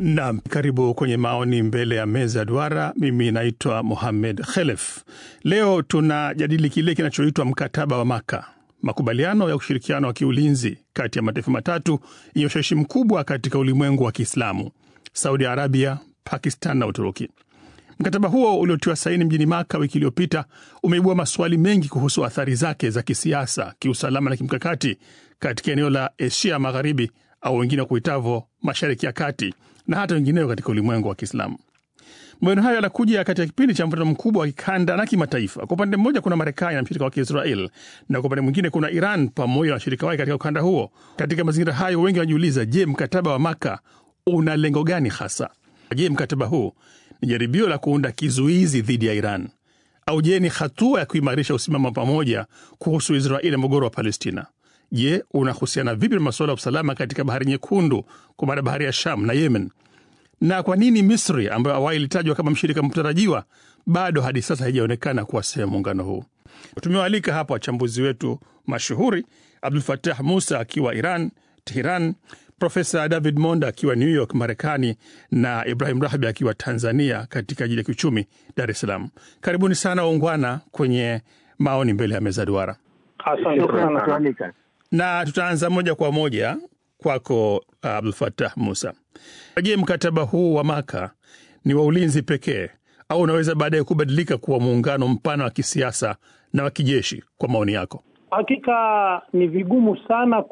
Naam, karibu kwenye maoni mbele ya meza ya duara. Mimi naitwa Mohamed Khelef. Leo tunajadili kile kinachoitwa mkataba wa Maka, makubaliano ya ushirikiano wa kiulinzi kati ya mataifa matatu yenye ushawishi mkubwa katika ulimwengu wa Kiislamu, Saudi Arabia, Pakistan na Uturuki. Mkataba huo uliotiwa saini mjini Maka wiki iliyopita umeibua maswali mengi kuhusu athari zake za kisiasa, kiusalama na kimkakati katika eneo la Asia Magharibi au wengine kuitavo Mashariki ya Kati na hata wengineo katika ulimwengu wa Kiislamu. Maoni hayo yanakuja katika kipindi cha mvutano mkubwa wa kikanda na kimataifa. Kwa upande mmoja kuna Marekani na mshirika wake Israel, na kwa upande mwingine kuna Iran pamoja na washirika wake katika ukanda huo. Katika mazingira hayo, wengi wanajiuliza, je, mkataba wa Maka una lengo gani hasa? Je, mkataba huu ni jaribio la kuunda kizuizi dhidi ya Iran au je, ni hatua ya kuimarisha usimama pamoja kuhusu Israeli na mgogoro wa Palestina? Je, unahusiana vipi na masuala ya usalama katika bahari Nyekundu, kwa maana bahari ya Sham na Yemen? Na kwa nini Misri ambayo awali ilitajwa kama mshirika mtarajiwa bado hadi sasa haijaonekana kuwa sehemu muungano huu? Tumewaalika hapa wachambuzi wetu mashuhuri, Abdul Fatah Musa akiwa Iran, Teheran, Profesa David Monda akiwa New York, Marekani, na Ibrahim Rahbi akiwa Tanzania katika jiji la kiuchumi Dar es Salaam. Karibuni sana waungwana kwenye maoni mbele ya meza duara. Na tutaanza moja kwa moja kwako uh, Abdul Fatah Musa. Je, mkataba huu wa Maka ni wa ulinzi pekee au unaweza baadaye kubadilika kuwa muungano mpana wa kisiasa na wa kijeshi? Kwa maoni yako. Hakika ni vigumu sana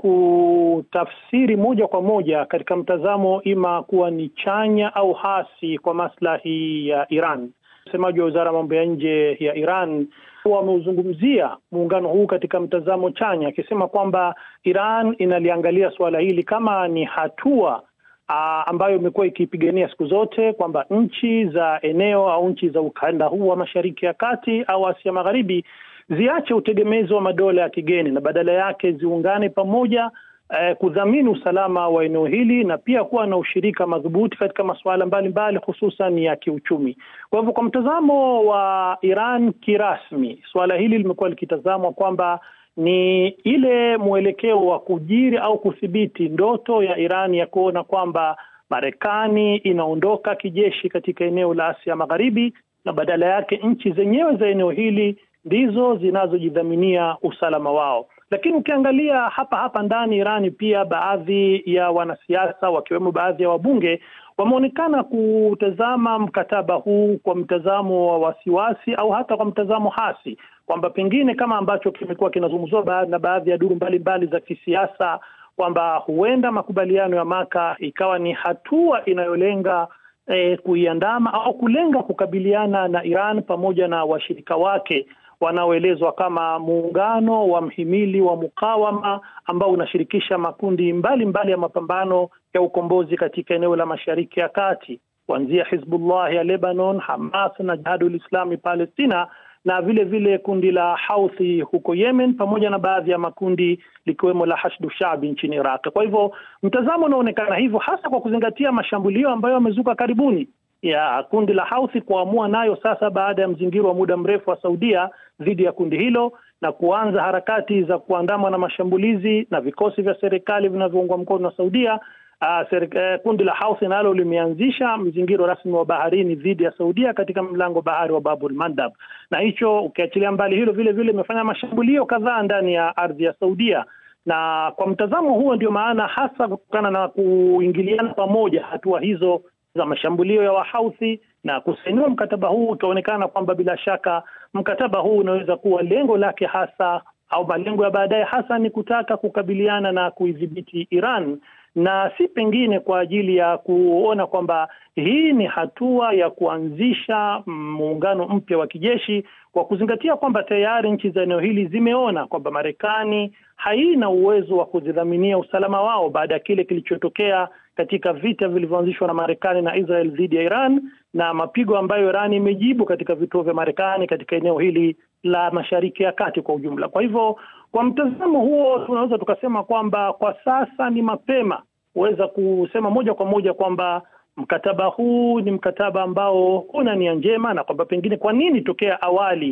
kutafsiri moja kwa moja katika mtazamo ima kuwa ni chanya au hasi kwa maslahi ya Iran. Msemaji wa wizara ya mambo ya nje ya Iran wameuzungumzia muungano huu katika mtazamo chanya, akisema kwamba Iran inaliangalia suala hili kama ni hatua aa, ambayo imekuwa ikipigania siku zote kwamba nchi za eneo au nchi za ukanda huu wa Mashariki ya Kati au Asia Magharibi ziache utegemezi wa madola ya kigeni na badala yake ziungane pamoja eh, kudhamini usalama wa eneo hili na pia kuwa na ushirika madhubuti katika masuala mbalimbali hususan ya kiuchumi. Kwa hivyo, kwa mtazamo wa Iran kirasmi, suala hili limekuwa likitazamwa kwamba ni ile mwelekeo wa kujiri au kudhibiti ndoto ya Iran ya kuona kwamba Marekani inaondoka kijeshi katika eneo la Asia Magharibi na badala yake nchi zenyewe za eneo hili ndizo zinazojidhaminia usalama wao. Lakini ukiangalia hapa hapa ndani Irani, pia baadhi ya wanasiasa wakiwemo baadhi ya wabunge wameonekana kutazama mkataba huu kwa mtazamo wa wasiwasi au hata kwa mtazamo hasi, kwamba pengine kama ambacho kimekuwa kinazungumzwa na baadhi ya duru mbalimbali za kisiasa kwamba huenda makubaliano ya Maka ikawa ni hatua inayolenga eh, kuiandama au kulenga kukabiliana na Iran pamoja na washirika wake wanaoelezwa kama muungano wa mhimili wa mukawama ambao unashirikisha makundi mbalimbali mbali ya mapambano ya ukombozi katika eneo la Mashariki ya Kati kuanzia Hizbullah ya Lebanon, Hamas na Jihadul Islami Palestina na vile vile kundi la Houthi huko Yemen pamoja na baadhi ya makundi likiwemo la Hashdu Shabi nchini Iraq. Kwa hivyo mtazamo unaonekana hivyo hasa kwa kuzingatia mashambulio ambayo yamezuka karibuni ya kundi la Houthi kuamua nayo sasa baada ya mzingiro wa muda mrefu wa Saudia dhidi ya kundi hilo na kuanza harakati za kuandamwa na mashambulizi na vikosi vya serikali vinavyoungwa mkono na Saudia. Uh, serik, uh, kundi la Houthi nalo limeanzisha mzingiro rasmi wa baharini dhidi ya Saudia katika mlango bahari wa Babul Mandab, na hicho ukiachilia mbali hilo, vile vile imefanya mashambulio kadhaa ndani ya ardhi ya Saudia na kwa mtazamo huo ndio maana hasa kutokana na kuingiliana pamoja hatua hizo za mashambulio ya Wahouthi na kusainiwa mkataba huu, utaonekana kwamba bila shaka mkataba huu unaweza kuwa lengo lake hasa au malengo ya baadaye hasa ni kutaka kukabiliana na kuidhibiti Iran na si pengine kwa ajili ya kuona kwamba hii ni hatua ya kuanzisha muungano mpya wa kijeshi, kwa kuzingatia kwamba tayari nchi za eneo hili zimeona kwamba Marekani haina uwezo wa kuzidhaminia usalama wao baada ya kile kilichotokea katika vita vilivyoanzishwa na Marekani na Israel dhidi ya Iran na mapigo ambayo Iran imejibu katika vituo vya Marekani katika eneo hili la Mashariki ya Kati kwa ujumla. Kwa hivyo, kwa mtazamo huo, tunaweza tukasema kwamba kwa sasa ni mapema kuweza kusema moja kwa moja kwamba mkataba huu ni mkataba ambao una nia njema na kwamba pengine kwa nini tokea awali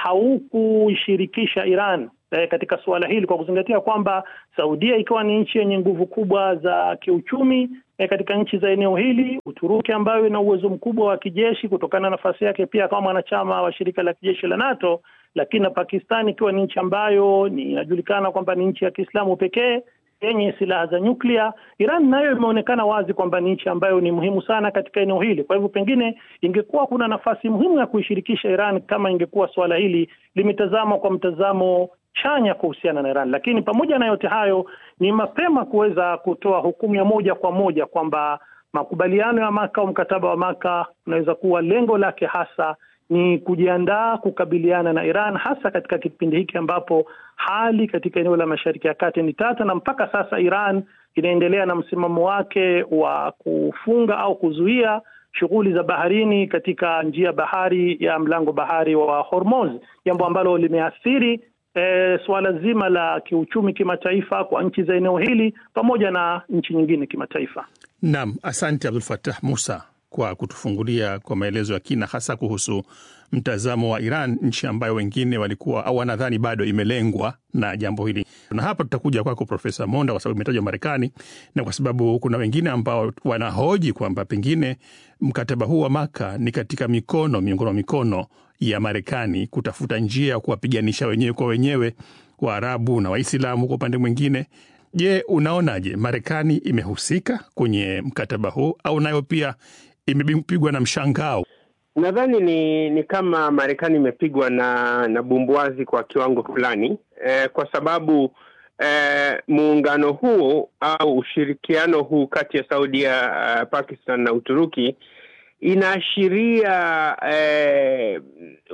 haukuishirikisha Iran eh, katika suala hili kwa kuzingatia kwamba Saudia ikiwa ni nchi yenye nguvu kubwa za kiuchumi e, katika nchi za eneo hili. Uturuki ambayo ina uwezo mkubwa wa kijeshi kutokana na nafasi yake pia kama mwanachama wa shirika la kijeshi la NATO, lakini na Pakistan ikiwa ni nchi ambayo inajulikana kwamba ni nchi ya Kiislamu pekee yenye silaha za nyuklia. Iran nayo imeonekana wazi kwamba ni nchi ambayo ni muhimu sana katika eneo hili. Kwa hivyo, pengine ingekuwa kuna nafasi muhimu ya kuishirikisha Iran kama ingekuwa suala hili limetazamwa kwa mtazamo chanya kuhusiana na Iran. Lakini pamoja na yote hayo, ni mapema kuweza kutoa hukumu ya moja kwa moja kwamba makubaliano ya Maka au mkataba wa Maka unaweza kuwa lengo lake hasa ni kujiandaa kukabiliana na Iran hasa katika kipindi hiki ambapo hali katika eneo la Mashariki ya Kati ni tata, na mpaka sasa Iran inaendelea na msimamo wake wa kufunga au kuzuia shughuli za baharini katika njia bahari ya mlango bahari wa Hormuz, jambo ambalo limeathiri e, suala zima la kiuchumi kimataifa kwa nchi za eneo hili pamoja na nchi nyingine kimataifa. Naam, asante Abdul Fattah Musa kwa kutufungulia kwa maelezo ya kina hasa kuhusu mtazamo wa Iran, nchi ambayo wengine walikuwa au wanadhani bado imelengwa na jambo hili. Na hapa tutakuja kwako Profesa Monda, kwa sababu imetajwa Marekani na kwa sababu kuna wengine ambao wanahoji kwamba pengine mkataba huu wa Maka ni katika mikono miongoni mwa mikono ya Marekani kutafuta njia ya kuwapiganisha wenyewe kwa wenyewe Waarabu na Waislamu kwa upande mwingine. Je, unaonaje, Marekani imehusika kwenye mkataba huu au nayo pia imepigwa na mshangao? Nadhani ni ni kama Marekani imepigwa na na bumbuazi kwa kiwango fulani eh, kwa sababu eh, muungano huu au ushirikiano huu kati ya Saudia, uh, Pakistan na Uturuki inaashiria eh,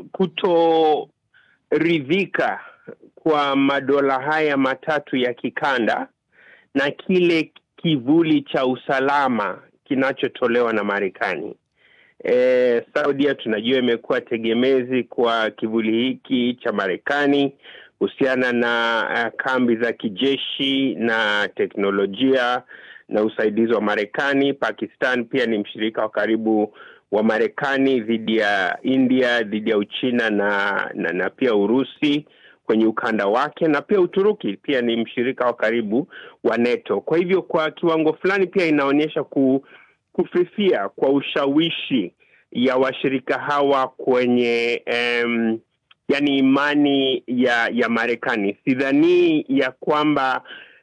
kutoridhika kwa madola haya matatu ya kikanda na kile kivuli cha usalama kinachotolewa na Marekani. E, Saudia tunajua imekuwa tegemezi kwa kivuli hiki cha Marekani kuhusiana na uh, kambi za kijeshi na teknolojia na usaidizi wa Marekani. Pakistan pia ni mshirika wa karibu wa Marekani dhidi ya India, dhidi ya Uchina na, na, na pia Urusi kwenye ukanda wake na pia Uturuki pia ni mshirika wa karibu wa NATO. Kwa hivyo kwa kiwango fulani pia inaonyesha ku, kufifia kwa ushawishi ya washirika hawa kwenye um, yani imani ya ya Marekani. Sidhanii ya kwamba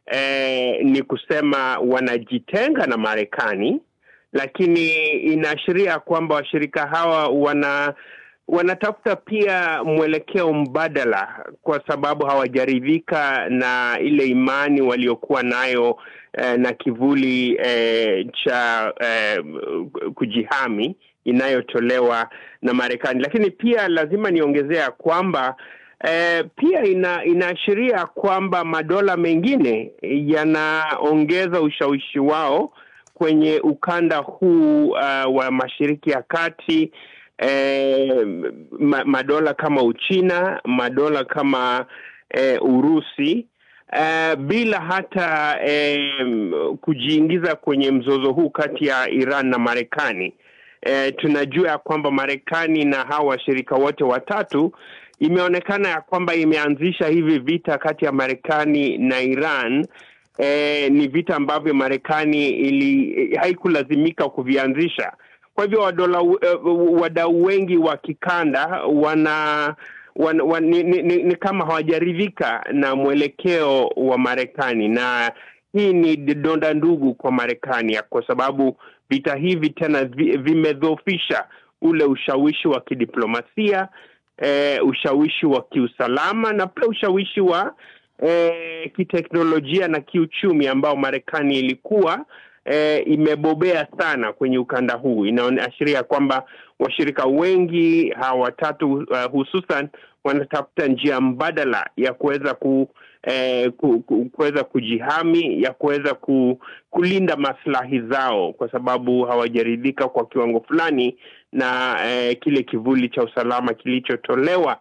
eh, ni kusema wanajitenga na Marekani, lakini inaashiria kwamba washirika hawa wana wanatafuta pia mwelekeo mbadala kwa sababu hawajaridhika na ile imani waliokuwa nayo eh, na kivuli eh, cha eh, kujihami inayotolewa na Marekani. Lakini pia lazima niongezea kwamba eh, pia ina, inaashiria kwamba madola mengine yanaongeza ushawishi wao kwenye ukanda huu uh, wa Mashariki ya Kati. Eh, ma, madola kama Uchina, madola kama eh, Urusi eh, bila hata eh, kujiingiza kwenye mzozo huu kati ya Iran na Marekani. Eh, tunajua ya kwamba Marekani na hawa washirika wote watatu imeonekana ya kwamba imeanzisha hivi vita kati ya Marekani na Iran. Eh, ni vita ambavyo Marekani ili haikulazimika kuvianzisha kwa hivyo wadola uh, wadau wengi wa kikanda wana, wana, wana ni, ni, ni kama hawajaridhika na mwelekeo wa Marekani, na hii ni donda ndugu kwa Marekani kwa sababu vita hivi tena vimedhoofisha ule ushawishi wa kidiplomasia eh, ushawishi wa kiusalama na pia ushawishi wa eh, kiteknolojia na kiuchumi ambao Marekani ilikuwa E, imebobea sana kwenye ukanda huu. Inaashiria kwamba washirika wengi hawa watatu uh, hususan wanatafuta njia mbadala ya kuweza ku, eh, ku, ku, kuweza kujihami ya kuweza ku, kulinda maslahi zao, kwa sababu hawajaridhika kwa kiwango fulani na eh, kile kivuli cha usalama kilichotolewa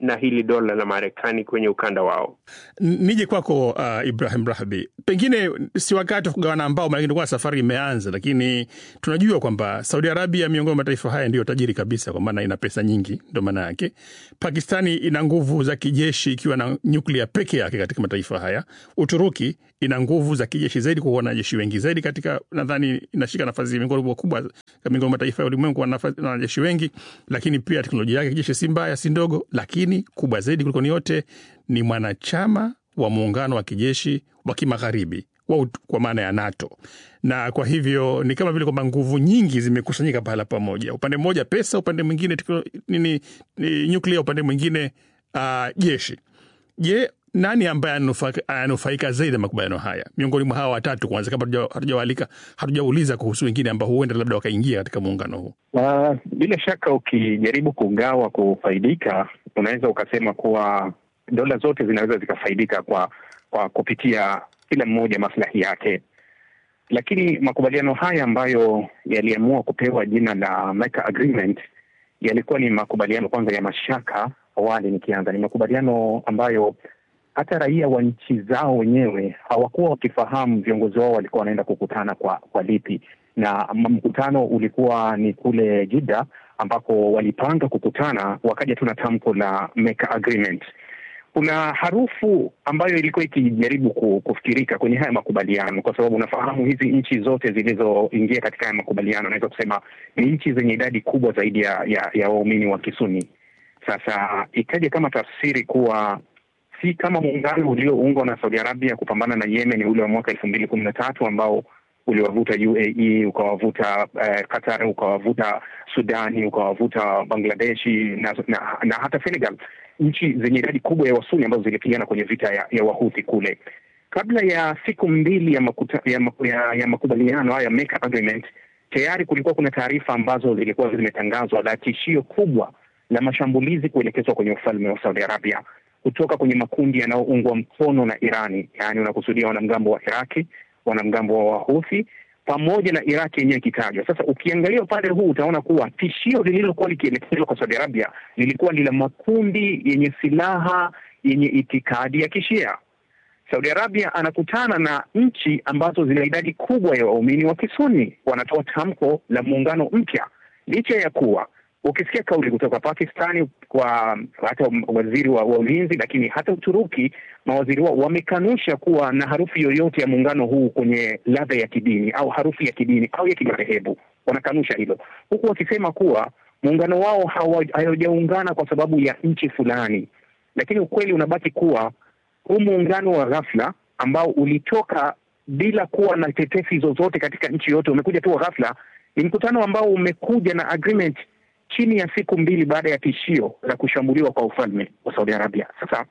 na hili dola la Marekani kwenye ukanda wao. Nije kwako uh, Ibrahim Rahbi, pengine si wakati wa kugawana ambao maanake safari imeanza, lakini tunajua kwamba Saudi Arabia miongoni mwa mataifa haya ndiyo tajiri kabisa, kwa maana ina pesa nyingi, ndo maana yake. Pakistani ina nguvu za kijeshi ikiwa na nyuklia peke yake katika mataifa haya. Uturuki ina nguvu za kijeshi zaidi kwa wanajeshi wengi zaidi katika, nadhani inashika nafasi miongoni mwa kubwa miongoni mwa mataifa ya ulimwengu na wanajeshi wengi, lakini pia teknolojia yake kijeshi si mbaya, si ndogo, lakini kubwa zaidi kuliko ni yote ni mwanachama wa muungano wa kijeshi wa kimagharibi kwa maana ya NATO, na kwa hivyo ni kama vile kwamba nguvu nyingi zimekusanyika pahala pamoja, upande mmoja pesa, upande mwingine nini, ni nyuklia, upande mwingine uh, jeshi. Je, nani ambaye ananufaika zaidi na makubaliano haya miongoni mwa hawa watatu? Kwanza, kabla hatujawalika, hatujauliza kuhusu wengine ambao huenda labda wakaingia katika muungano huu. Uh, bila shaka ukijaribu kugawa kufaidika, unaweza ukasema kuwa dola zote zinaweza zikafaidika kwa kwa kupitia kila mmoja maslahi yake, lakini makubaliano haya ambayo yaliamua kupewa jina la Mecca Agreement yalikuwa ni makubaliano kwanza ya mashaka. Awali nikianza, ni makubaliano ambayo hata raia wa nchi zao wenyewe hawakuwa wakifahamu viongozi wao walikuwa wanaenda kukutana kwa kwa lipi, na mkutano ulikuwa ni kule Jeddah ambako walipanga kukutana, wakaja tu na tamko la Mecca Agreement. Kuna harufu ambayo ilikuwa ikijaribu kufikirika kwenye haya makubaliano, kwa sababu unafahamu hizi nchi zote zilizoingia katika haya makubaliano, naweza kusema ni nchi zenye idadi kubwa zaidi ya, ya, ya waumini wa Kisuni. Sasa ikaja kama tafsiri kuwa si kama muungano ulioungwa na Saudi Arabia kupambana na Yemen ule wa mwaka elfu mbili kumi na tatu ambao uliwavuta UAE ukawavuta uh, Qatar ukawavuta Sudani ukawavuta Bangladeshi na, na, na hata Senegal, nchi zenye idadi kubwa ya Wasuni ambazo zilipigana kwenye vita ya, ya Wahuthi kule. Kabla ya siku mbili ya, makuta, ya, ya, ya makubaliano haya Mecca Agreement, tayari kulikuwa kuna taarifa ambazo zilikuwa zimetangazwa la tishio kubwa la mashambulizi kuelekezwa kwenye ufalme wa Saudi Arabia kutoka kwenye makundi yanayoungwa mkono na Irani, yaani unakusudia wanamgambo wa Iraki, wanamgambo wa Wahuthi pamoja na Iraki yenyewe ikitajwa. Sasa ukiangalia upande huu utaona kuwa tishio lililokuwa likielekezwa kwa Saudi Arabia lilikuwa ni la makundi yenye silaha yenye itikadi ya Kishia. Saudi Arabia anakutana na nchi ambazo zina idadi kubwa ya waumini wa Kisuni, wanatoa tamko la muungano mpya, licha ya kuwa ukisikia kauli kutoka Pakistani kwa hata waziri wa, wa ulinzi, lakini hata Uturuki mawaziri wao wamekanusha kuwa na harufu yoyote ya muungano huu kwenye ladha ya kidini au harufu ya kidini au ya kimadhehebu. Wanakanusha hilo, huku wakisema kuwa muungano wao haujaungana kwa sababu ya nchi fulani, lakini ukweli unabaki kuwa huu muungano wa ghafla ambao ulitoka bila kuwa na tetesi zozote katika nchi yote, umekuja tu wa ghafla, ni mkutano ambao umekuja na agreement chini ya siku mbili baada ya tishio la kushambuliwa kwa ufalme wa Saudi Arabia. Sasa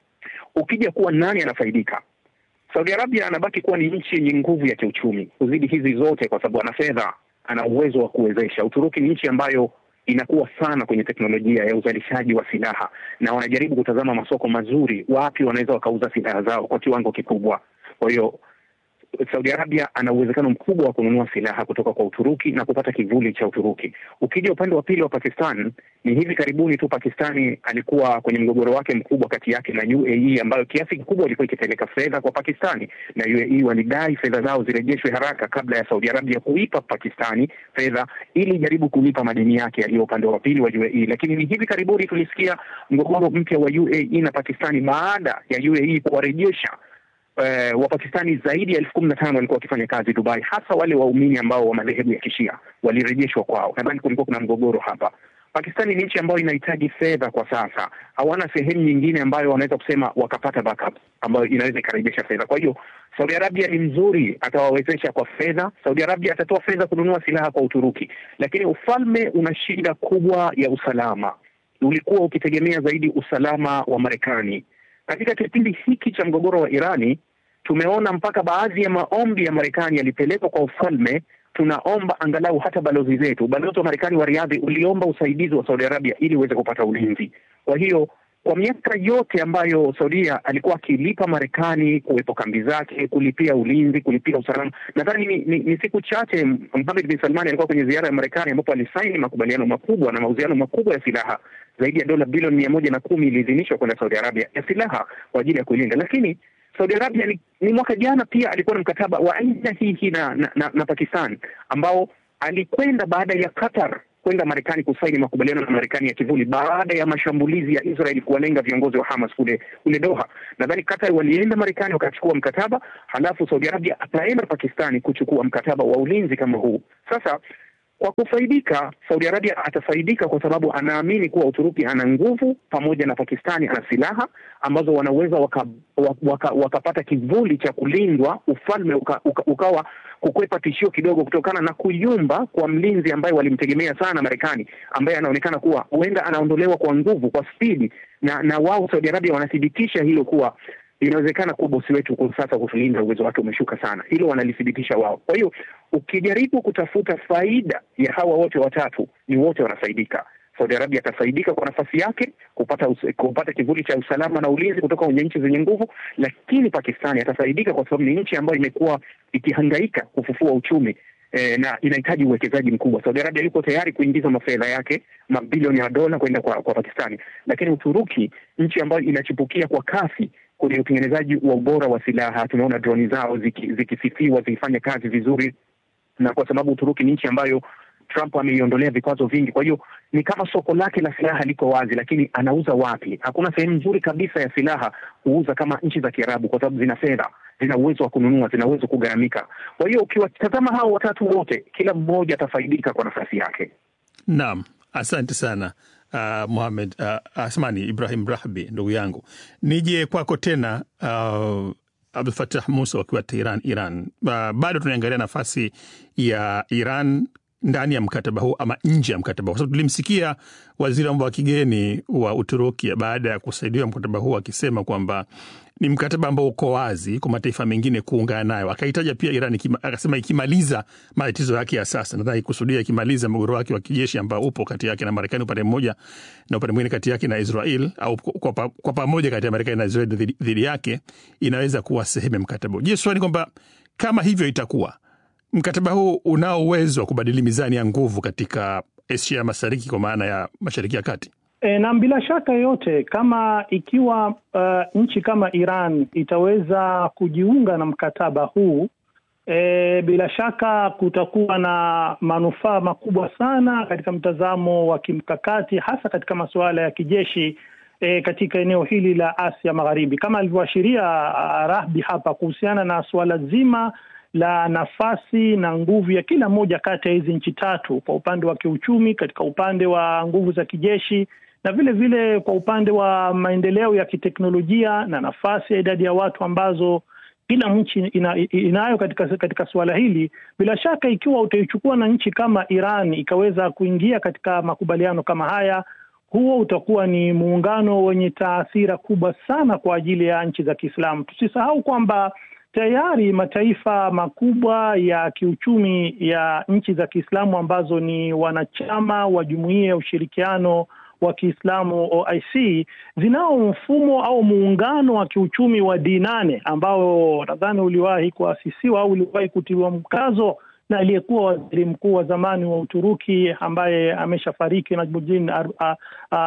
ukija kuwa nani anafaidika, Saudi Arabia anabaki kuwa ni nchi yenye nguvu ya kiuchumi kuzidi hizi zote, kwa sababu ana fedha, ana uwezo wa kuwezesha. Uturuki ni nchi ambayo inakuwa sana kwenye teknolojia ya uzalishaji wa silaha, na wanajaribu kutazama masoko mazuri, wapi wanaweza wakauza silaha zao kwa kiwango kikubwa. Kwa hiyo Saudi Arabia ana uwezekano mkubwa wa kununua silaha kutoka kwa Uturuki na kupata kivuli cha Uturuki. Ukija upande wa pili wa Pakistan, ni hivi karibuni tu Pakistani alikuwa kwenye mgogoro wake mkubwa kati yake na UAE, ambayo kiasi kikubwa ilikuwa ikipeleka fedha kwa Pakistani, na UAE walidai fedha zao zirejeshwe haraka kabla ya Saudi Arabia kuipa Pakistani fedha ili jaribu kulipa madeni yake yaliyo upande wa pili wa UAE. Lakini ni hivi karibuni tulisikia mgogoro mpya wa UAE na Pakistani baada ya UAE kuwarejesha Uh, Wapakistani zaidi ya elfu kumi na tano walikuwa wakifanya kazi Dubai, hasa wale waumini ambao wa madhehebu ya Kishia walirejeshwa kwao. Nadhani kulikuwa kuna mgogoro hapa. Pakistani ni nchi ambayo inahitaji fedha kwa sasa, hawana sehemu nyingine ambayo wanaweza kusema wakapata backup ambayo inaweza ikarejesha fedha. Kwa hiyo Saudi Arabia ni mzuri, atawawezesha kwa fedha. Saudi Arabia atatoa fedha kununua silaha kwa Uturuki, lakini ufalme una shida kubwa ya usalama. Ulikuwa ukitegemea zaidi usalama wa Marekani. Katika kipindi hiki cha mgogoro wa Irani tumeona mpaka baadhi ya maombi ya Marekani yalipelekwa kwa ufalme. Tunaomba angalau hata balozi zetu, balozi wa Marekani wa Riadhi uliomba usaidizi wa Saudi Arabia ili uweze kupata ulinzi. Kwa hiyo kwa miaka yote ambayo Saudia alikuwa akilipa Marekani kuwepo kambi zake, kulipia ulinzi, kulipia usalama, nadhani ni, ni, ni siku chache Mohammed bin Salman alikuwa kwenye ziara ya Marekani ambapo alisaini makubaliano makubwa na mauziano makubwa ya silaha zaidi ya dola bilioni mia moja na kumi iliidhinishwa kwenda Saudi Arabia ya silaha kwa ajili ya kuilinda, lakini Saudi Arabia ni, ni mwaka jana pia alikuwa na mkataba wa aina hii hii na, na, na, na Pakistan ambao alikwenda baada ya Qatar kwenda Marekani kusaini makubaliano na Marekani ya kivuli baada ya mashambulizi ya Israel kuwalenga viongozi wa Hamas kule kule Doha. Nadhani Qatar walienda Marekani wakachukua mkataba, halafu Saudi Arabia ataenda Pakistani kuchukua mkataba wa ulinzi kama huu. Sasa kwa kufaidika, Saudi Arabia atafaidika kwa sababu anaamini kuwa Uturuki ana nguvu pamoja na Pakistani ana silaha ambazo wanaweza wakapata waka, waka, waka kivuli cha kulindwa, ufalme uka, uka, ukawa kukwepa tishio kidogo kutokana na kuyumba kwa mlinzi ambaye walimtegemea sana Marekani, ambaye anaonekana kuwa huenda anaondolewa kwa nguvu, kwa spidi, na na wao Saudi Arabia wanathibitisha hilo kuwa inawezekana kuwa bosi wetu kwa sasa kutulinda uwezo wake umeshuka sana. Hilo wanalithibitisha wao. Kwa hiyo ukijaribu kutafuta faida ya hawa wote watatu, ni wote wanafaidika. Saudi Arabia atafaidika kwa nafasi yake kupata us, kupata kivuli cha usalama na ulinzi kutoka kwenye nchi zenye nguvu, lakini Pakistani atafaidika kwa sababu ni nchi ambayo imekuwa ikihangaika kufufua uchumi eh, na inahitaji uwekezaji mkubwa. Saudi Arabia yuko tayari kuingiza mafedha yake mabilioni ya dola kwenda kwa, kwa Pakistani, lakini Uturuki, nchi ambayo inachipukia kwa kasi kwenye utengenezaji wa ubora wa silaha, tunaona droni zao zikisifiwa ziki zikifanya kazi vizuri, na kwa sababu Uturuki ni nchi ambayo Trump ameiondolea vikwazo vingi. Kwa hiyo ni kama soko lake la silaha liko wazi, lakini anauza wapi? Hakuna sehemu nzuri kabisa ya silaha kuuza kama nchi za Kiarabu, kwa sababu zina fedha, zina uwezo wa kununua, zina uwezo kugharamika. Kwa hiyo ukiwatazama hao watatu wote, kila mmoja atafaidika kwa nafasi yake. Naam, asante sana uh, Muhamed uh, Asmani Ibrahim Rahbi, ndugu yangu, nije kwako tena uh, Abdul Fatah Musa wakiwa Tehran, Iran. Uh, bado tunaangalia nafasi ya Iran ndani ya mkataba huu ama nje ya mkataba huu, kwa sababu tulimsikia waziri wa mambo ya kigeni wa Uturuki baada ya kusaidiwa mkataba huu akisema kwamba ni mkataba ambao uko wazi kwa mataifa mengine kuungana nayo. Akahitaja pia Iran ikima, akasema ikimaliza matatizo yake ya sasa, nadhani kusudia ikimaliza mgogoro wake wa kijeshi ambao upo kati yake na Marekani upande mmoja na upande mwingine kati yake na Israel au kwa, pa, kwa pamoja kati ya Marekani na Israel dhidi, dhidi yake inaweza kuwa sehemu ya mkataba. Je, swali kwamba kama hivyo itakuwa mkataba huu unao uwezo wa kubadili mizani ya nguvu katika Asia Mashariki kwa maana ya Mashariki ya Kati? E, na bila shaka yoyote kama ikiwa uh, nchi kama Iran itaweza kujiunga na mkataba huu e, bila shaka kutakuwa na manufaa makubwa sana katika mtazamo wa kimkakati, hasa katika masuala ya kijeshi e, katika eneo hili la Asia Magharibi, kama alivyoashiria Rahbi hapa kuhusiana na suala zima la nafasi na nguvu ya kila moja kati ya hizi nchi tatu, kwa upande wa kiuchumi, katika upande wa nguvu za kijeshi na vile vile kwa upande wa maendeleo ya kiteknolojia na nafasi ya idadi ya watu ambazo kila nchi ina, inayo katika, katika suala hili. Bila shaka ikiwa utaichukua na nchi kama Iran ikaweza kuingia katika makubaliano kama haya, huo utakuwa ni muungano wenye taathira kubwa sana kwa ajili ya nchi za Kiislamu. Tusisahau kwamba tayari mataifa makubwa ya kiuchumi ya nchi za Kiislamu ambazo ni wanachama wa Jumuiya ya Ushirikiano wa Kiislamu OIC zinao mfumo au muungano wa kiuchumi wa D8 ambao nadhani uliwahi kuasisiwa au uliwahi kutiliwa mkazo na aliyekuwa waziri mkuu wa zamani wa Uturuki ambaye ameshafariki Najmuddin Ar, Ar,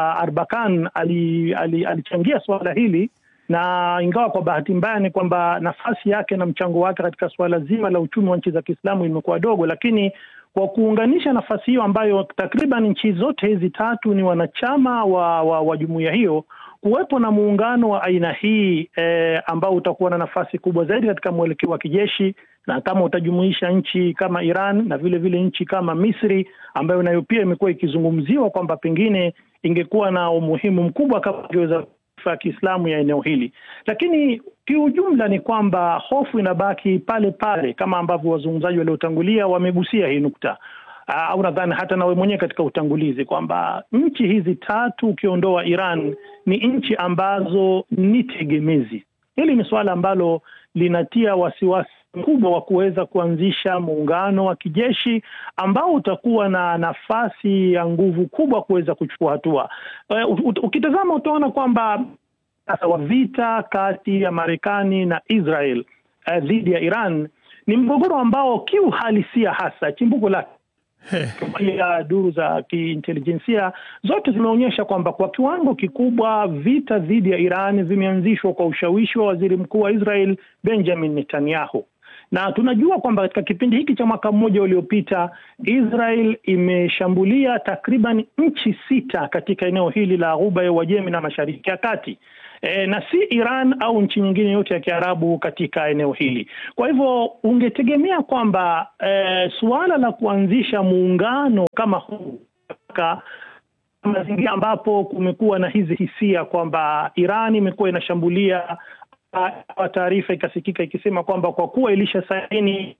Arbakan alichangia ali, ali suala hili na ingawa kwa bahati mbaya ni kwamba nafasi yake na mchango wake katika suala zima la uchumi wa nchi za Kiislamu imekuwa dogo, lakini kwa kuunganisha nafasi hiyo ambayo takriban nchi zote hizi tatu ni wanachama wa, wa, wa jumuiya hiyo, kuwepo na muungano wa aina hii eh, ambao utakuwa na nafasi kubwa zaidi katika mwelekeo wa kijeshi, na kama utajumuisha nchi kama Iran na vile vile nchi kama Misri ambayo nayo pia imekuwa ikizungumziwa kwamba pengine ingekuwa na umuhimu mkubwa kama ingeweza ya Kiislamu ya eneo hili, lakini kiujumla ni kwamba hofu inabaki pale pale, kama ambavyo wazungumzaji waliotangulia wamegusia hii nukta au nadhani hata nawe mwenyewe katika utangulizi kwamba nchi hizi tatu ukiondoa Iran ni nchi ambazo ni tegemezi. Hili ni suala ambalo linatia wasiwasi mkubwa wa kuweza kuanzisha muungano wa kijeshi ambao utakuwa na nafasi ya nguvu kubwa kuweza kuchukua hatua. Uh, ukitazama utaona kwamba sasa wa vita kati ya Marekani na Israel uh, dhidi ya Iran ni mgogoro ambao kiuhalisia hasa chimbuko lake pia duru za kiintelijensia zote zimeonyesha kwamba kwa kiwango kikubwa vita dhidi ya Iran vimeanzishwa kwa ushawishi wa waziri mkuu wa Israel Benjamin Netanyahu na tunajua kwamba katika kipindi hiki cha mwaka mmoja uliopita Israel imeshambulia takriban nchi sita katika eneo hili la Ghuba ya Uajemi na Mashariki ya Kati. E, na si Iran au nchi nyingine yote ya Kiarabu katika eneo hili. Kwa hivyo ungetegemea kwamba e, suala la kuanzisha muungano kama huu katika mazingira ambapo kumekuwa na hizi hisia kwamba Iran imekuwa inashambulia kwa taarifa ikasikika ikisema kwamba kwa kuwa ilisha saini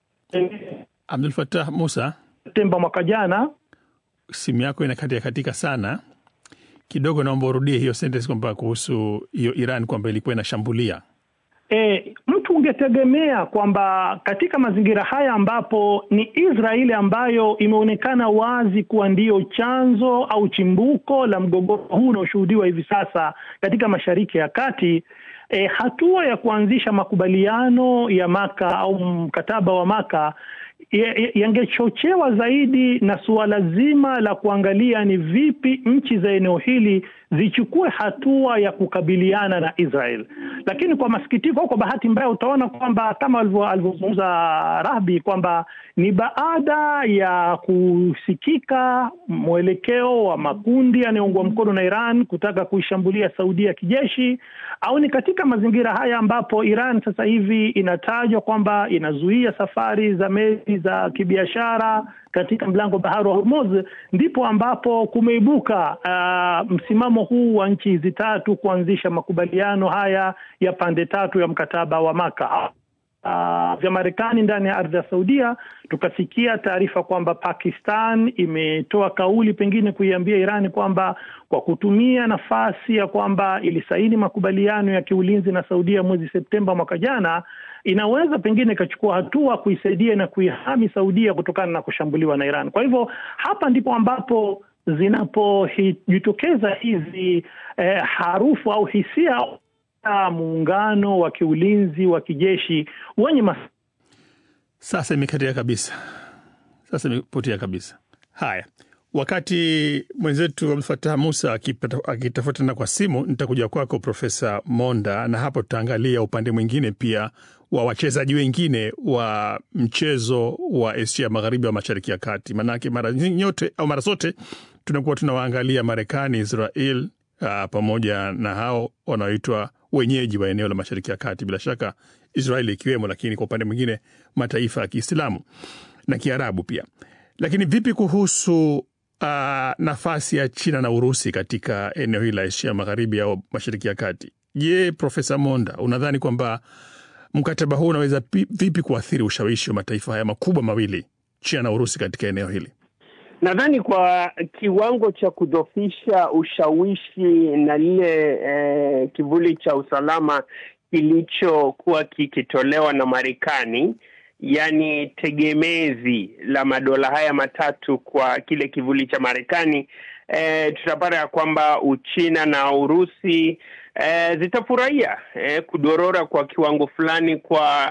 Abdul Fattah Musa, Septemba mwaka jana. Simu yako inakatika katika sana kidogo, naomba urudie hiyo sentence kwamba kuhusu hiyo Iran kwamba ilikuwa inashambulia. E, mtu ungetegemea kwamba katika mazingira haya ambapo ni Israeli ambayo imeonekana wazi kuwa ndiyo chanzo au chimbuko la mgogoro huu unaoshuhudiwa hivi sasa katika Mashariki ya Kati. E, hatua ya kuanzisha makubaliano ya Maka au mkataba wa Maka yangechochewa zaidi na suala zima la kuangalia ni vipi nchi za eneo hili zichukue hatua ya kukabiliana na Israel. Lakini kwa masikitiko au kwa bahati mbaya, utaona kwamba kama alivyozungumza Rahbi kwamba ni baada ya kusikika mwelekeo wa makundi yanayoungwa mkono na Iran kutaka kuishambulia Saudia kijeshi, au ni katika mazingira haya ambapo Iran sasa hivi inatajwa kwamba inazuia safari za meli za kibiashara katika mlango bahari wa Hormuz, ndipo ambapo kumeibuka uh, msimamo huu wa nchi hizi tatu kuanzisha makubaliano haya ya pande tatu ya mkataba wa Maka. Uh, vya Marekani ndani ya ardhi ya Saudia, tukasikia taarifa kwamba Pakistan imetoa kauli pengine kuiambia Irani kwamba kwa kutumia nafasi ya kwamba ilisaini makubaliano ya kiulinzi na Saudia mwezi Septemba mwaka jana, inaweza pengine ikachukua hatua kuisaidia na kuihami Saudia kutokana na kushambuliwa na Iran. Kwa hivyo hapa ndipo ambapo zinapojitokeza hizi eh, harufu au hisia muungano wa kiulinzi wa kijeshi wenye mas... Sasa imekatia kabisa, sasa imepotea kabisa. Haya, wakati mwenzetu Abdul Fatah Musa akitafutana kwa simu, nitakuja kwako Profesa Monda, na hapo tutaangalia upande mwingine pia wa wachezaji wengine wa mchezo wa Asia Magharibi wa Mashariki ya Kati, maanake mara nyote au mara zote tunakuwa tunawaangalia Marekani, Israel uh, pamoja na hao wanaoitwa wenyeji wa eneo la Mashariki ya Kati, bila shaka Israeli ikiwemo, lakini kwa upande mwingine mataifa ya Kiislamu na Kiarabu pia. Lakini vipi kuhusu uh, nafasi ya China na Urusi katika eneo hili la Asia Magharibi au Mashariki ya Kati? Je, Profesa Monda, unadhani kwamba mkataba huu unaweza vipi kuathiri ushawishi wa mataifa haya makubwa mawili, China na Urusi, katika eneo hili? Nadhani kwa kiwango cha kudhofisha ushawishi na lile eh, kivuli cha usalama kilichokuwa kikitolewa na Marekani, yaani tegemezi la madola haya matatu kwa kile kivuli cha Marekani, eh, tutapata ya kwamba Uchina na Urusi eh, zitafurahia eh, kudorora kwa kiwango fulani kwa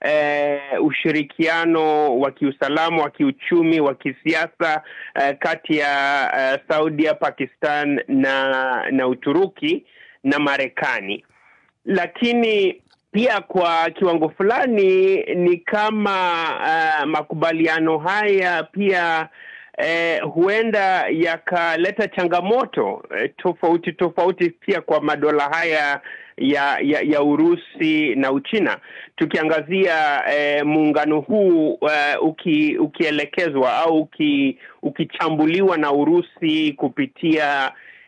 Uh, ushirikiano wa kiusalama wa kiuchumi wa kisiasa uh, kati ya uh, Saudia, Pakistan na na Uturuki na Marekani, lakini pia kwa kiwango fulani ni kama uh, makubaliano haya pia uh, huenda yakaleta changamoto uh, tofauti tofauti pia kwa madola haya ya, ya ya Urusi na Uchina tukiangazia eh, muungano huu uh, uki, ukielekezwa au uki, ukichambuliwa na Urusi kupitia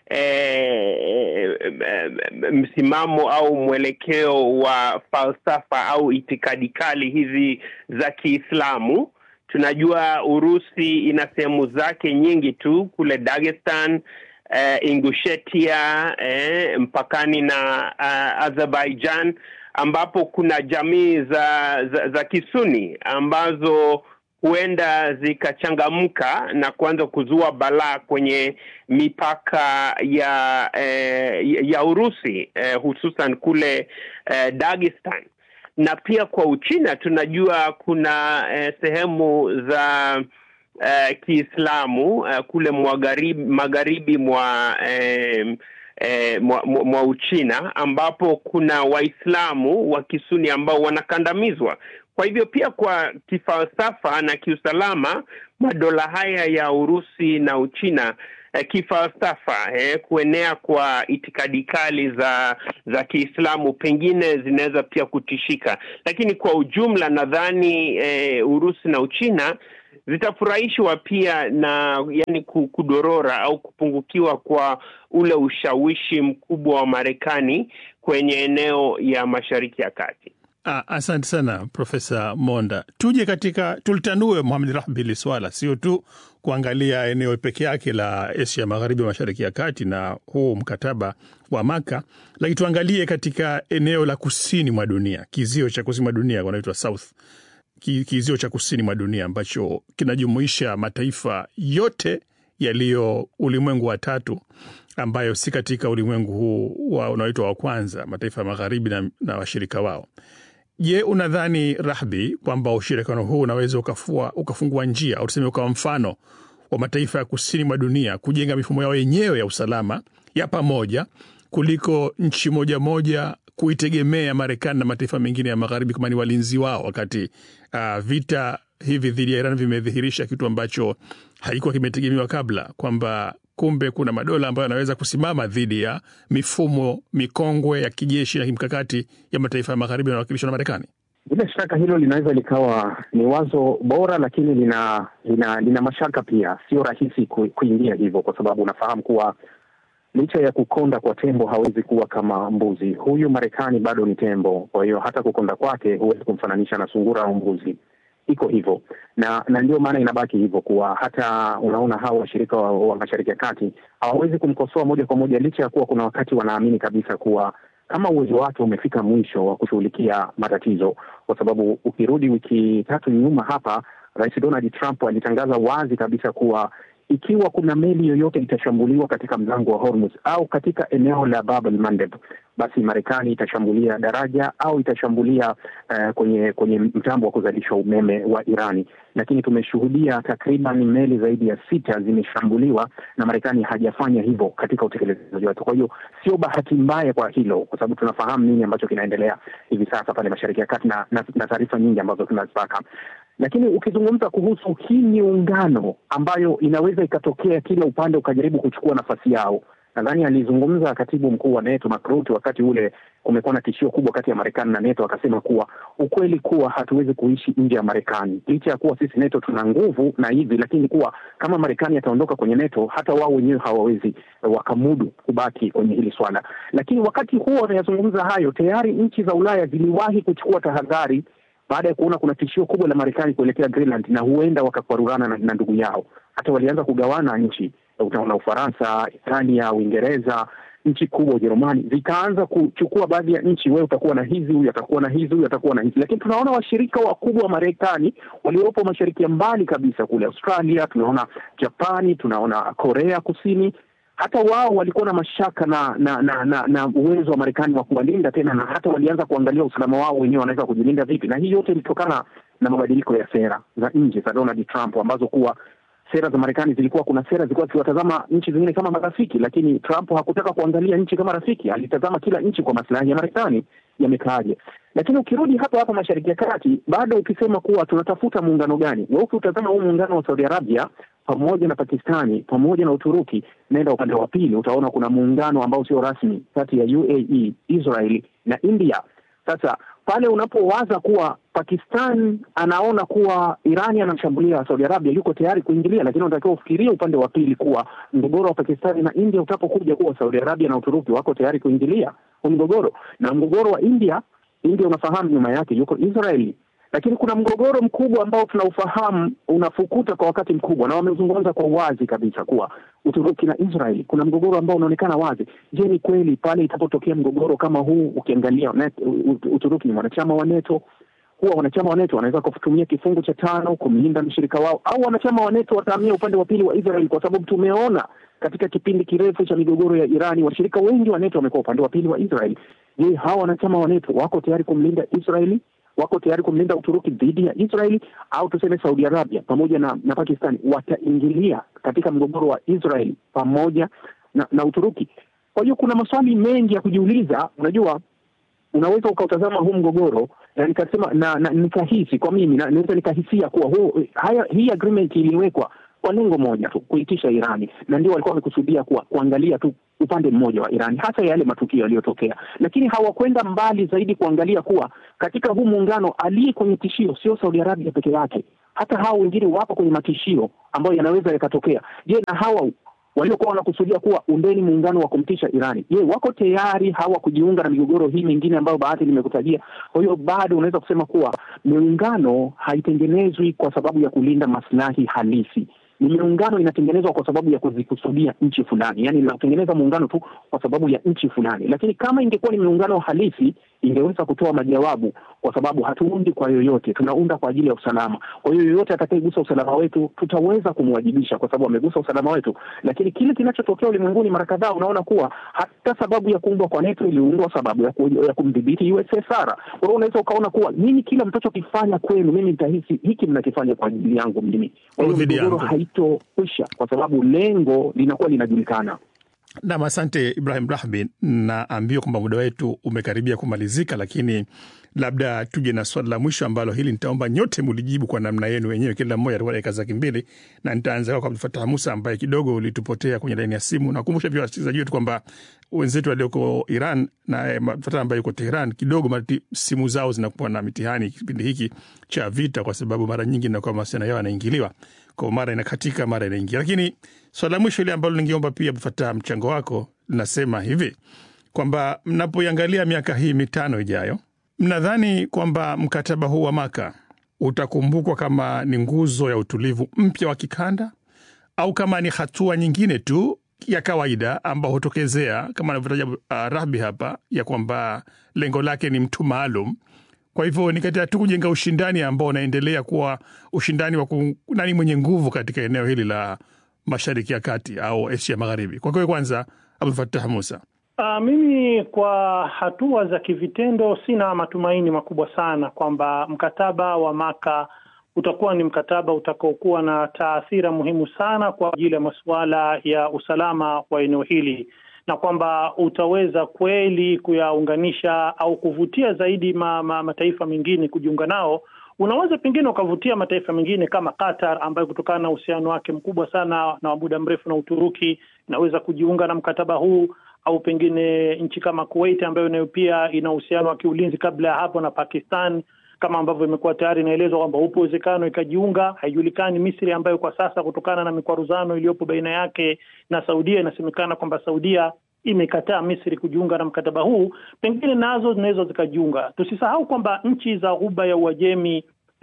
eh, msimamo au mwelekeo wa falsafa au itikadi kali hizi za Kiislamu. Tunajua Urusi ina sehemu zake nyingi tu kule Dagestan Uh, Ingushetia eh, mpakani na uh, Azerbaijan ambapo kuna jamii za, za, za Kisuni ambazo huenda zikachangamka na kuanza kuzua balaa kwenye mipaka ya eh, ya Urusi eh, hususan kule eh, Dagestan na pia kwa Uchina tunajua kuna eh, sehemu za uh, Kiislamu uh, kule magharibi, magharibi mwa eh, eh, mwa, mwa Uchina ambapo kuna Waislamu wa Kisuni ambao wanakandamizwa. Kwa hivyo pia kwa kifalsafa na kiusalama, madola haya ya Urusi na Uchina eh, kifalsafa eh, kuenea kwa itikadi kali za za Kiislamu pengine zinaweza pia kutishika, lakini kwa ujumla nadhani eh, Urusi na Uchina zitafurahishwa pia na yani kudorora au kupungukiwa kwa ule ushawishi mkubwa wa Marekani kwenye eneo ya Mashariki ya Kati. Ah, asante sana Profesa Monda. Tuje katika tulitanue Mohamed Rahbi hili swala, sio tu kuangalia eneo peke yake la Asia Magharibi, Mashariki ya Kati na huu mkataba wa Maka, lakini tuangalie katika eneo la kusini mwa dunia, kizio cha kusini mwa dunia wanaitwa South kizio cha kusini mwa dunia ambacho kinajumuisha mataifa yote yaliyo ulimwengu wa tatu ambayo si katika ulimwengu huu wa unaoitwa wa kwanza, mataifa ya magharibi na, na washirika wao. Je, unadhani Rahbi kwamba ushirikiano huu unaweza ukafua, ukafungua njia au tuseme ukawa mfano wa mataifa ya kusini mwa dunia kujenga mifumo yao yenyewe ya usalama ya pamoja kuliko nchi moja moja kuitegemea Marekani na mataifa mengine ya magharibi kama ni walinzi wao, wakati uh, vita hivi dhidi ya Iran vimedhihirisha kitu ambacho haikuwa kimetegemewa kabla, kwamba kumbe kuna madola ambayo yanaweza kusimama dhidi ya mifumo mikongwe ya kijeshi na kimkakati ya mataifa ya magharibi yanawakilishwa na Marekani. Bila shaka hilo linaweza likawa ni wazo bora, lakini lina lina, lina mashaka pia. Sio rahisi ku, kuingia hivyo, kwa sababu unafahamu kuwa licha ya kukonda kwa tembo hawezi kuwa kama mbuzi. Huyu Marekani bado ni tembo, kwa hiyo hata kukonda kwake huwezi kumfananisha na sungura au mbuzi. Iko hivyo na na ndio maana inabaki hivyo kuwa hata unaona hawa washirika wa, wa Mashariki ya Kati hawawezi kumkosoa moja kwa moja, licha ya kuwa kuna wakati wanaamini kabisa kuwa kama uwezo wake umefika mwisho wa kushughulikia matatizo, kwa sababu ukirudi wiki tatu nyuma hapa, Rais Donald Trump alitangaza wazi kabisa kuwa ikiwa kuna meli yoyote itashambuliwa katika mlango wa Hormuz au katika eneo la Bab el Mandeb, basi Marekani itashambulia daraja au itashambulia uh, kwenye kwenye mtambo wa kuzalisha umeme wa Irani. Lakini tumeshuhudia takriban meli zaidi ya sita zimeshambuliwa na Marekani hajafanya hivyo katika utekelezaji wake. Kwa hiyo sio bahati mbaya kwa hilo, kwa sababu tunafahamu nini ambacho kinaendelea hivi sasa pale Mashariki ya Kati na, na, na taarifa nyingi ambazo tunazipata lakini ukizungumza kuhusu hii miungano ambayo inaweza ikatokea kila upande ukajaribu kuchukua nafasi yao, nadhani alizungumza katibu mkuu wa NATO Mark Rutte wakati ule kumekuwa na tishio kubwa kati ya Marekani na NATO, akasema kuwa ukweli kuwa hatuwezi kuishi nje ya Marekani licha ya kuwa sisi NATO tuna nguvu na hivi, lakini kuwa kama Marekani ataondoka kwenye NATO, hata wao wenyewe hawawezi wakamudu kubaki kwenye hili swala. Lakini wakati huo wanayazungumza hayo, tayari nchi za Ulaya ziliwahi kuchukua tahadhari baada ya kuona kuna tishio kubwa la Marekani kuelekea Greenland na huenda wakakwarurana na, na ndugu yao. Hata walianza kugawana nchi, utaona Ufaransa, Italia, Uingereza, nchi kubwa Ujerumani zikaanza kuchukua baadhi ya nchi. Wewe utakuwa na hizi, huyu atakuwa na hizi, huyu atakuwa na hizi. Lakini tunaona washirika wakubwa wa Marekani waliopo mashariki ya mbali kabisa kule Australia, tunaona Japani, tunaona Korea Kusini hata wao walikuwa na mashaka na na na, na, na uwezo wa Marekani wa kuwalinda tena, na hata walianza kuangalia usalama wao wenyewe wanaweza kujilinda vipi, na hii yote ilitokana na mabadiliko ya sera za nje za Donald Trump, ambazo kuwa sera za Marekani zilikuwa, kuna sera zilikuwa zikiwatazama nchi zingine kama marafiki, lakini Trump hakutaka kuangalia nchi kama rafiki, alitazama kila nchi kwa maslahi ya Marekani yamekaaje. Lakini ukirudi hapa hapa Mashariki ya Kati, bado ukisema kuwa tunatafuta muungano gani, wewe ukiutazama huu muungano wa Saudi Arabia pamoja na Pakistani pamoja na Uturuki, naenda upande wa pili, utaona kuna muungano ambao sio rasmi kati ya UAE, Israeli na India. Sasa pale unapowaza kuwa Pakistan anaona kuwa Irani anamshambulia Saudi Arabia, yuko tayari kuingilia, lakini unatakiwa ufikirie upande wa pili kuwa mgogoro wa Pakistani na India utapokuja kuwa Saudi Arabia na Uturuki wako tayari kuingilia huu mgogoro, na mgogoro wa India, India unafahamu nyuma yake yuko Israeli lakini kuna mgogoro mkubwa ambao tunaufahamu unafukuta kwa wakati mkubwa, na wamezungumza kwa wazi kabisa kuwa Uturuki na Israeli kuna mgogoro ambao unaonekana wazi. Je, ni kweli pale itapotokea mgogoro kama huu, ukiangalia Uturuki ni mwanachama wa NATO, huwa wanachama wa NATO wanaweza kutumia kifungu cha tano kumlinda mshirika wao, au wanachama wa NATO watahamia upande wa pili wa Israeli, kwa sababu tumeona katika kipindi kirefu cha migogoro ya Irani washirika wengi wa NATO wamekuwa upande wa pili wa Israeli. Je, hawa wanachama wa NATO wako tayari kumlinda Israeli wako tayari kumlinda Uturuki dhidi ya Israeli, au tuseme Saudi Arabia pamoja na, na Pakistani wataingilia katika mgogoro wa Israeli pamoja na, na Uturuki. Kwa hiyo kuna maswali mengi ya kujiuliza. Unajua, unaweza ukautazama huu mgogoro na nikasema na, na nikahisi kwa mimi na, naweza nikahisia kuwa huu, haya, hii agreement iliwekwa kwa lengo moja tu, kuitisha Irani, na ndio walikuwa wamekusudia kuwa kuangalia tu upande mmoja wa Irani, hasa yale matukio yaliyotokea, lakini hawakwenda mbali zaidi kuangalia kuwa katika huu muungano aliye kwenye tishio sio Saudi Arabia peke yake, hata hao wengine wapo kwenye matishio ambayo yanaweza yakatokea. Je, na hawa waliokuwa wanakusudia kuwa undeni muungano wa kumtisha Irani, je, wako tayari hawa kujiunga na migogoro hii mingine ambayo baadhi nimekutajia? Kwa hiyo bado unaweza kusema kuwa miungano haitengenezwi kwa sababu ya kulinda maslahi halisi ni miungano inatengenezwa kwa sababu ya kuzikusudia nchi fulani, yaani inatengeneza muungano tu kwa sababu ya nchi fulani. Lakini kama ingekuwa ni miungano halisi, ingeweza kutoa majawabu, kwa sababu hatuundi kwa yoyote, tunaunda kwa ajili ya usalama. Kwa hiyo yoyote atakayegusa usalama wetu tutaweza kumwajibisha, kwa sababu amegusa usalama wetu. Lakini kile kinachotokea ulimwenguni mara kadhaa, unaona kuwa hata sababu ya kuundwa kwa NATO iliundwa sababu ya, ku, ya kumdhibiti USSR. Kwa hiyo unaweza ukaona kuwa nyinyi kila mtachokifanya kwenu, mimi nitahisi hiki mnakifanya kwa ajili yangu mimi. Kwa hiyo mgogoro haitokwisha kwa sababu lengo linakuwa linajulikana. Nam, asante Ibrahim Rahbi. Naambiwa kwamba muda wetu umekaribia kumalizika, lakini labda tuje na swali la mwisho ambalo hili nitaomba nyote mulijibu kwa namna yenu wenyewe, kila mmoja atakuwa dakika zake mbili, na nitaanza kwa Abdulfatah Musa ambaye kidogo ulitupotea kwenye laini ya simu. Nakumbusha pia wasikilizaji wetu kwamba wenzetu walioko Iran na Fatah ambaye yuko Tehran kidogo mati, simu zao zinakuwa na mitihani kipindi hiki cha vita, kwa sababu mara nyingi inakuwa mawasiliano yao yanaingiliwa kwa mara inakatika, mara inaingia. Lakini swala la mwisho ile ambalo ningeomba pia Abdulfatah mchango wako linasema hivi kwamba mnapoiangalia miaka hii mitano ijayo, mnadhani kwamba mkataba huu wa Maka utakumbukwa kama ni nguzo ya utulivu mpya wa kikanda au kama ni hatua nyingine tu ya kawaida ambao hutokezea kama anavyotaja uh, Rahbi hapa ya kwamba lengo lake ni mtu maalum. Kwa hivyo ni katika tu kujenga ushindani ambao unaendelea kuwa ushindani wa nani mwenye nguvu katika eneo hili la Mashariki ya Kati au Asia Magharibi. Kwa kweli, kwanza Abdulfatah Musa. Uh, mimi kwa hatua za kivitendo sina matumaini makubwa sana kwamba mkataba wa Maka utakuwa ni mkataba utakaokuwa na taathira muhimu sana kwa ajili ya masuala ya usalama wa eneo hili na kwamba utaweza kweli kuyaunganisha au kuvutia zaidi ma, ma, mataifa mengine kujiunga nao. Unaweza pengine ukavutia mataifa mengine kama Qatar ambayo kutokana na uhusiano wake mkubwa sana na wa muda mrefu na Uturuki inaweza kujiunga na mkataba huu au pengine nchi kama Kuwait ambayo nayo pia ina uhusiano wa kiulinzi kabla ya hapo na Pakistan, kama ambavyo imekuwa tayari inaelezwa kwamba upo uwezekano ikajiunga. Haijulikani Misri ambayo kwa sasa kutokana na mikwaruzano iliyopo baina yake na Saudia, inasemekana kwamba Saudia imekataa Misri kujiunga na mkataba huu, pengine nazo zinaweza zikajiunga. Tusisahau kwamba nchi za Ghuba ya Uajemi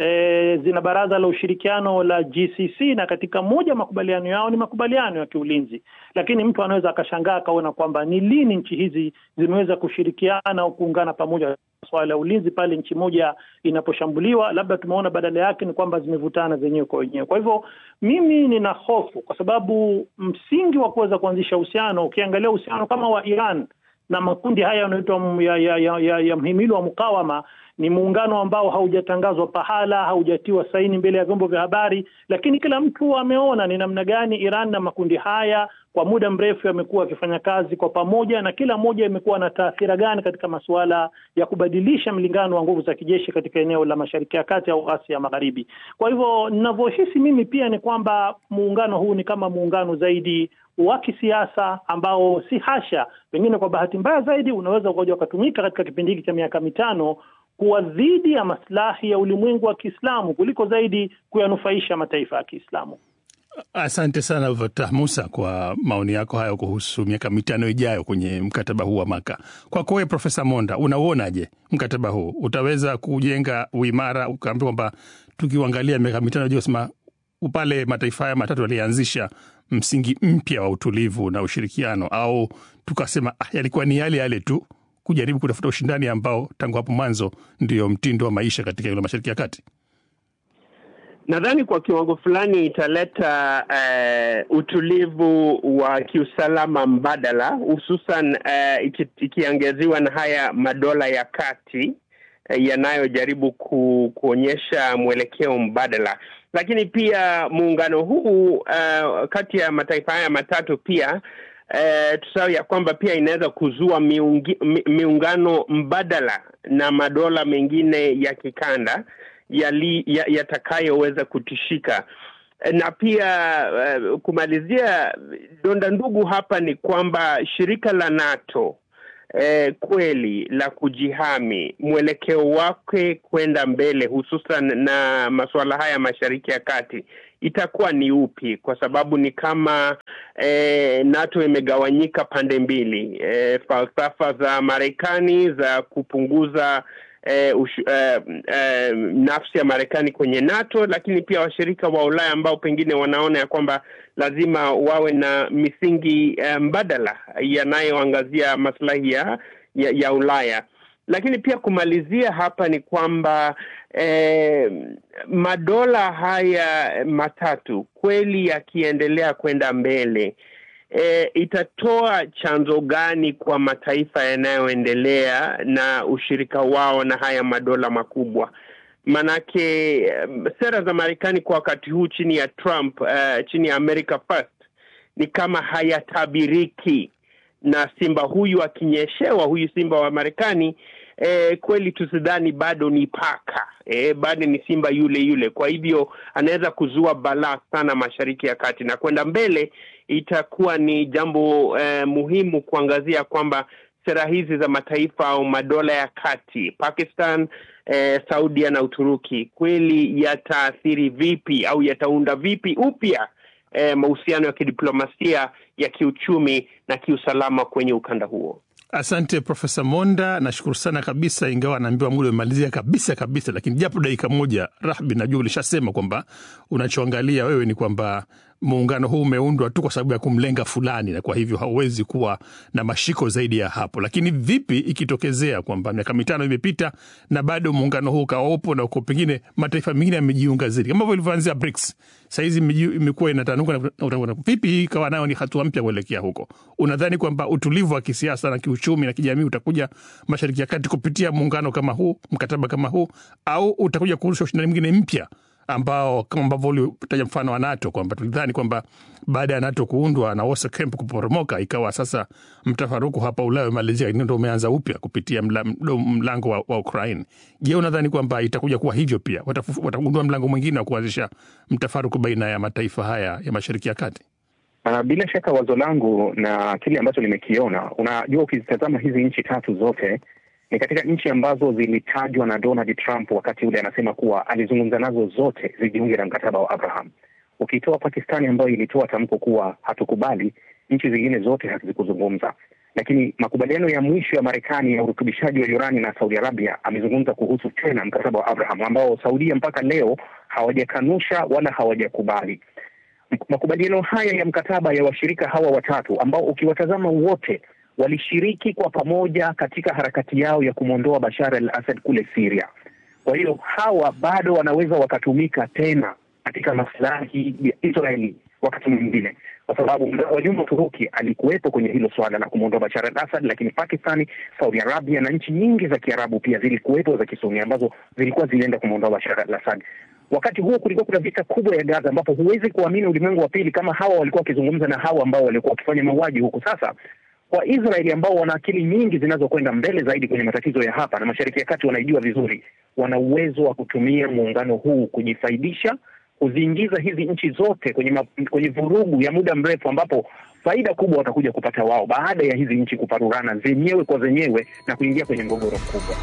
E, zina baraza la ushirikiano la GCC na katika moja makubaliano yao ni makubaliano ya kiulinzi, lakini mtu anaweza akashangaa akaona kwamba ni lini nchi hizi zimeweza kushirikiana au kuungana pamoja swala la ulinzi pale nchi moja inaposhambuliwa. Labda tumeona badala yake ni kwamba zimevutana zenyewe kwa wenyewe. Kwa hivyo mimi nina hofu, kwa sababu msingi wa kuweza kuanzisha uhusiano, ukiangalia uhusiano kama wa Iran na makundi haya yanayoitwa ya, ya, ya, ya, ya mhimili wa mukawama ni muungano ambao haujatangazwa pahala, haujatiwa saini mbele ya vyombo vya habari, lakini kila mtu ameona ni namna gani Iran na makundi haya kwa muda mrefu yamekuwa wakifanya kazi kwa pamoja, na kila moja imekuwa na taathira gani katika masuala ya kubadilisha mlingano wa nguvu za kijeshi katika eneo la Mashariki ya Kati au Asia Magharibi. Kwa hivyo ninavyohisi mimi pia ni kwamba muungano huu ni kama muungano zaidi wa kisiasa ambao si hasha, pengine kwa bahati mbaya zaidi unaweza ukaja ukatumika katika kipindi hiki cha miaka mitano kuwa dhidi ya maslahi ya ulimwengu wa Kiislamu kuliko zaidi kuyanufaisha mataifa ya Kiislamu. Asante sana Fatah Musa kwa maoni yako hayo kuhusu miaka mitano ijayo kwenye mkataba huu wa Maka. Kwako wewe Profesa Monda, unauonaje mkataba huu? Utaweza kujenga uimara, ukaambia kwamba tukiuangalia miaka mitano ijayo, sema pale mataifa haya matatu yalianzisha msingi mpya wa utulivu na ushirikiano, au tukasema ah, yalikuwa ni yale yale tu kujaribu kutafuta ushindani ambao tangu hapo mwanzo ndio mtindo wa maisha katika eneo la Mashariki ya Kati? Nadhani kwa kiwango fulani italeta uh, utulivu wa kiusalama mbadala, hususan uh, iki, ikiangeziwa na haya madola ya kati eh, yanayojaribu ku, kuonyesha mwelekeo mbadala, lakini pia muungano huu uh, kati ya mataifa haya matatu pia uh, tusahau ya kwamba pia inaweza kuzua miungi, mi, miungano mbadala na madola mengine ya kikanda yatakayoweza ya kutishika na pia uh, kumalizia donda ndugu hapa ni kwamba shirika la NATO eh, kweli la kujihami mwelekeo wake kwenda mbele hususan na masuala haya mashariki ya kati itakuwa ni upi? Kwa sababu ni kama eh, NATO imegawanyika pande mbili, eh, falsafa za Marekani za kupunguza Eh, ush, eh, eh, nafsi ya Marekani kwenye NATO, lakini pia washirika wa Ulaya ambao pengine wanaona ya kwamba lazima wawe na misingi eh, mbadala yanayoangazia maslahi ya, ya, ya Ulaya. Lakini pia kumalizia hapa ni kwamba eh, madola haya matatu kweli yakiendelea kwenda mbele E, itatoa chanzo gani kwa mataifa yanayoendelea na ushirika wao na haya madola makubwa? Manake um, sera za Marekani kwa wakati huu chini ya Trump, uh, chini ya America First ni kama hayatabiriki, na simba huyu akinyeshewa, huyu simba wa Marekani E, kweli tusidhani bado ni paka e, bado ni simba yule yule. Kwa hivyo anaweza kuzua balaa sana Mashariki ya Kati, na kwenda mbele itakuwa ni jambo e, muhimu kuangazia kwamba sera hizi za mataifa au madola ya kati Pakistan, e, Saudia na Uturuki kweli yataathiri vipi au yataunda vipi upya e, mahusiano ya kidiplomasia ya kiuchumi na kiusalama kwenye ukanda huo. Asante Profesa Monda, nashukuru sana kabisa, ingawa naambiwa muda umemalizia kabisa kabisa, lakini japo dakika moja. Rahbi, najua ulishasema kwamba unachoangalia wewe ni kwamba muungano huu umeundwa tu kwa sababu ya kumlenga fulani, na kwa hivyo hauwezi kuwa na mashiko zaidi ya hapo. Lakini vipi ikitokezea kwamba miaka mitano imepita na bado muungano huu ukawa upo na uko pengine mataifa mengine yamejiunga zaidi, kama hivyo ilivyoanzia BRICS, sahizi imekuwa inatanuka, vipi hii ikawa nayo ni hatua mpya kuelekea huko? Unadhani kwamba utulivu wa kisiasa na kiuchumi na kijamii utakuja Mashariki ya Kati kupitia muungano kama huu, mkataba kama huu, au utakuja kurusha ushindani mwingine mpya ambao kama ambavyo ulitaja mfano wa NATO kwamba tulidhani kwamba baada ya NATO kuundwa na Warsaw Camp kuporomoka, ikawa sasa mtafaruku hapa Ulaya umalizia, ndo umeanza upya kupitia mla, mlango wa, wa Ukraine. Je, unadhani kwamba itakuja kuwa hivyo pia? Watagundua mlango mwingine wa kuanzisha mtafaruku baina ya mataifa haya ya Mashariki ya Kati? Uh, bila shaka wazo langu na kile ambacho nimekiona, unajua, ukizitazama hizi nchi tatu zote ni katika nchi ambazo zilitajwa na Donald Trump wakati ule, anasema kuwa alizungumza nazo zote zijiunge na mkataba wa Abraham. Ukitoa Pakistani ambayo ilitoa tamko kuwa hatukubali, nchi zingine zote hazikuzungumza. Lakini makubaliano ya mwisho ya Marekani ya urutubishaji wa urani na Saudi Arabia amezungumza kuhusu tena mkataba wa Abraham ambao Saudia mpaka leo hawajakanusha wala hawajakubali. Makubaliano haya ya mkataba ya washirika hawa watatu ambao ukiwatazama wote walishiriki kwa pamoja katika harakati yao ya kumwondoa Bashar al-Assad kule Syria. Kwa hiyo hawa bado wanaweza wakatumika tena katika maslahi ya Israeli wakati mwingine, kwa sababu wajumbe Uturuki alikuwepo kwenye hilo suala la kumwondoa Bashar al-Assad, lakini Pakistani, Saudi Arabia na nchi nyingi za Kiarabu pia zilikuwepo za Kisuni ambazo zilikuwa zilienda kumwondoa Bashar al-Assad. Wakati huo kulikuwa kuna vita kubwa ya Gaza, ambapo huwezi kuamini ulimwengu wa pili kama hawa walikuwa wakizungumza na hawa ambao walikuwa wakifanya mauaji huku. Sasa kwa Israeli ambao wana akili nyingi zinazokwenda mbele zaidi kwenye matatizo ya hapa na Mashariki ya Kati, wanaijua vizuri, wana uwezo wa kutumia muungano huu kujifaidisha, kuziingiza hizi nchi zote kwenye ma, kwenye vurugu ya muda mrefu, ambapo faida kubwa watakuja kupata wao baada ya hizi nchi kuparurana zenyewe kwa zenyewe na kuingia kwenye mgogoro mkubwa.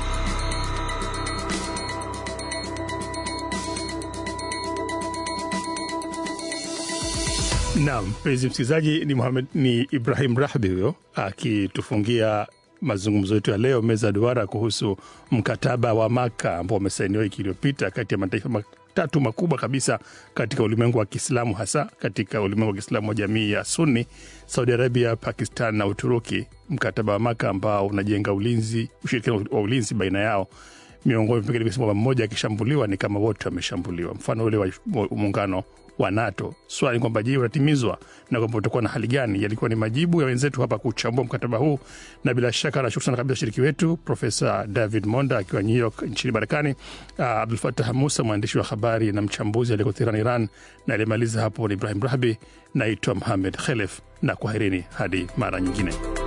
Naam, mpenzi msikilizaji, ni Muhamed, ni Ibrahim Rahbi huyo akitufungia mazungumzo yetu ya leo, meza ya duara kuhusu mkataba wa Maka ambao umesainiwa wiki iliyopita kati ya mataifa matatu makubwa kabisa katika ulimwengu wa Kiislamu, hasa katika ulimwengu wa Kiislamu wa jamii ya Sunni, Saudi Arabia, Pakistan na Uturuki. Mkataba wa Maka ambao unajenga ulinzi, ushirikiano wa ulinzi baina yao miongoni pengine kusema mmoja akishambuliwa ni kama wote wameshambuliwa, mfano ule wa muungano wa NATO. Swali ni kwamba je, utatimizwa na kwamba utakuwa na hali gani? Yalikuwa ni majibu ya wenzetu hapa kuchambua mkataba huu, na bila shaka nashukuru sana kabisa washiriki wetu, Profesa David Monda akiwa New York nchini Marekani, uh, Abdul Fatah Musa mwandishi wa habari na mchambuzi aliyeko Tehran, Iran, na aliyemaliza hapo ni Ibrahim Rahbi. Naitwa Mohamed Khelef na kwaherini hadi mara nyingine.